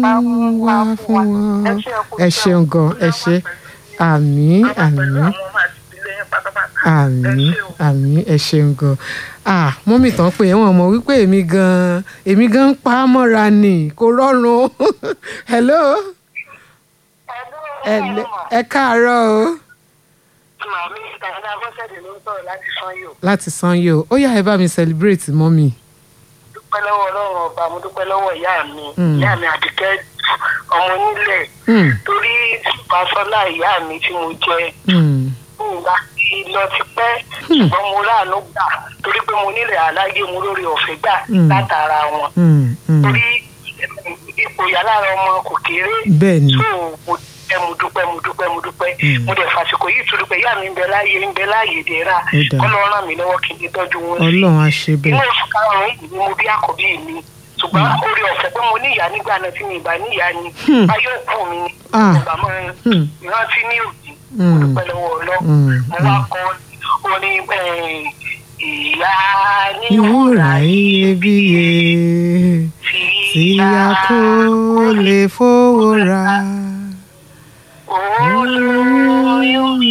wá fún wọn ẹ ṣeun gan ẹ ṣe àmín àmín àmín àmín ẹ ṣeun gan ah mọ́mì tán pé wọ́n mọ̀ wípé èmi gan èmi gan ń pa á mọ́ra ni kò rọrùn hello ẹ lẹ- ẹ káàárọ̀ o Màmí ìtàgé Abọ́sẹ̀dé ló ń sọ̀rọ̀ láti Sanyo. láti Sanyo ó yá ẹ bá mi celebrate mọ́mì Dúpẹ́ lọ́wọ́ Ọlọ́run ọba, mo dúpẹ́ lọ́wọ́ ìyá mi. Mm. Ìyá mi Àdìkẹ́ ọmọ onílẹ̀. Hmm, Torí Fásọ́lá ìyá mi tí mo jẹ. hmm, Nígbà tí lọ ti pẹ́, ṣùgbọ́n mo ráàánú gbà. Torí pé mo nílẹ̀ aláyé mo lórí ọ̀fẹ́ gbà Mm. látara wọn. hmm, hmm. Torí ipò ìyá lára ọmọ kò kéré. bẹ́ẹ̀ ni So mo dúpẹ́ mo dúpẹ́ mo dúpẹ́ mo dúpẹ́. Mm. Mo dẹ̀ fàsìkò yìí tó dúpẹ́ ìyá mi ń bẹ láàyè ń bẹ láàyè dẹ́ra. Ó dáa. Kọ́ lọ ràn mí lọ́wọ́ kí n lè tọ́jú wọn sí ọlọ́run á ṣe inú bẹ́ẹ̀ oṣù karùn-ún yìí ni mo bí àkọ́bí mi ṣùgbọ́n orí ọ̀fẹ́ pé mo ní ìyá nígbà náà tí mi ìbá ní ìyá ni Hmm. báyọ̀ òkú mi ni Ah. ìgbà máa Hmm. rántí ní òdì Hmm. mo dúpẹ́ lọ́wọ́ ọlọ́ Hmm. mo wá kọ́ orin eh, ìyá ní ìwúrà iyebíye tí a kò lè fowó ra olóyún